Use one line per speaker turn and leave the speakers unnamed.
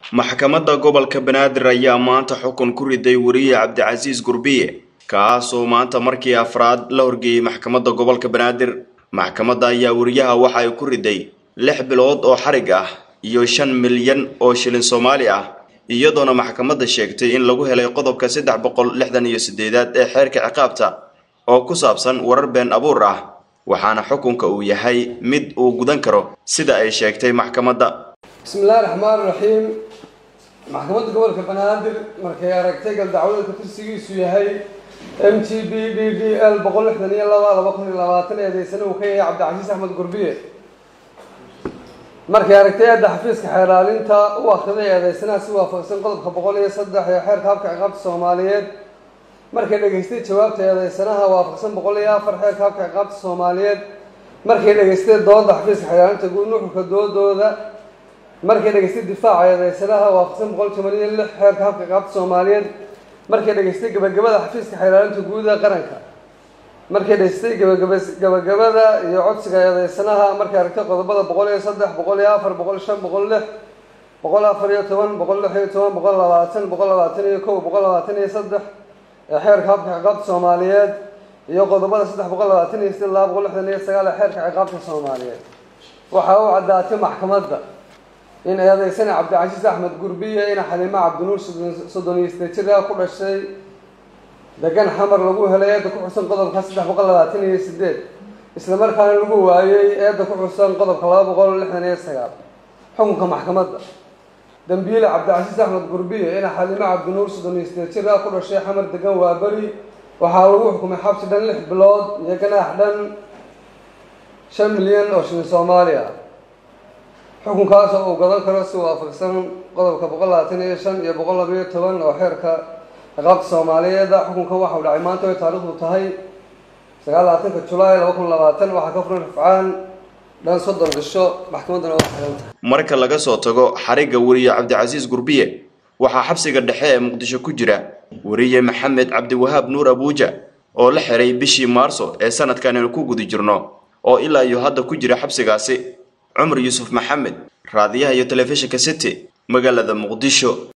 maxkamadda gobolka banaadir ayaa maanta xukun ku riday weriye cabdicasiis gurbiye kaasoo maanta markii afraad la horgeeyey maxkamadda gobolka banaadir maxkamadda ayaa weriyaha waxa ay ku riday lix bilood oo xarig ah iyo shan milyan oo shilin soomaali ah iyadoona maxkamadda sheegtay in lagu helay qodobka saddex boqol lixdan iyo sideedaad ee xeerka ciqaabta oo ku saabsan warar been abuur ah waxaana xukunka uu yahay mid uu gudan karo sida ay sheegtay maxkamadda
bismillahi raxmaan raxiim maxkamadda gobolka banaadir markay aragtay galdacwadeedka kursigiisu yahay m g b d d l boqol lixdan iyo laba laba kun iyo labaatan eedeysana uu ka yahay cabdicasiis axmed gurbiye markay aragtay eedda xafiiska xeeraalinta u akhriday eedeysanaha si waafaqsan qodobka boqol iyo saddex ee xeerka habka ciqaabta soomaaliyeed markay dhegaystay jawaabta eedeysanaha waafaqsan boqol iyo afar xeerka habka ciqaabta soomaaliyeed markay dhegaystay dooda xafiiska xeeraalinta guud nuxurka doodooda markay dhegaystay difaaca eedeysanaha waafaqsan boqol toban iyo lix xeerka habka ciqaabta soomaaliyeed markay dhegaystay gabagabada xafiiska xeeraalinta guud ee qaranka markay dhegaystay gabagaba gabagabada iyo codsiga eedeysanaha markay aragtay qodobada boqol iyo saddex boqol iyo afar boqol shan boqol lix boqol afar iyo toban boqol lix iyo toban boqol labaatan boqol labaatan iyo kow boqol labaatan iyo saddex ee xeerka habka ciqaabta soomaaliyeed iyo qodobada saddex boqol labaatan iyo siddeed laba boqol lixdan iyo sagaal ee xeerka ciqaabta soomaaliyeed waxaa u caddaatay maxkamadda in eedeysana cabdicasiis axmed gurbiye ina xaliimo cabdinuur soddon iyo sideed jira ku dhashay degan xamar lagu helay eedda ku xusan qodobka saddex boqol labaatan iyo sideed islamarkaana lagu waayey eedda ku xusan qodobka laba boqol lixdan iyo sagaal xukunka maxkamadda dambiile cabdicasiis axmed gurbiye ina xaliimo cabdinuur soddon iyo sideed jira ku dhashay xamar degan waa beri waxaa lagu xukumay xabsi dhan lix bilood iyo ganaax dhan shan milyan oo shilin soomaaliya xukunkaas oo uu gadan karo si waafaqsan qodobka boqol labaatan iyo shan iyo boqol labayo toban oo xeerka ciqaabta soomaaliyeeda xukunkan waxa uu dhacay maanta ay taariikhdu tahay sagaal labaatanka julaay laba kun labaatan waxaa ka furan rafcaan dhan soddon cisho maxkamaddana waa xiran tahay
marka laga soo tago xarigga weriye cabdicasiis gurbiye waxaa xabsiga dhexe ee muqdisho ku jira weriye maxamed cabdiwahaab nuur abuuja oo la xiray bishii maarso ee sanadkan aynu ku guda jirno oo ilaa iyo hadda ku jira xabsigaasi cumar yuusuf maxamed raadiyaha iyo telefishinka city magaalada muqdisho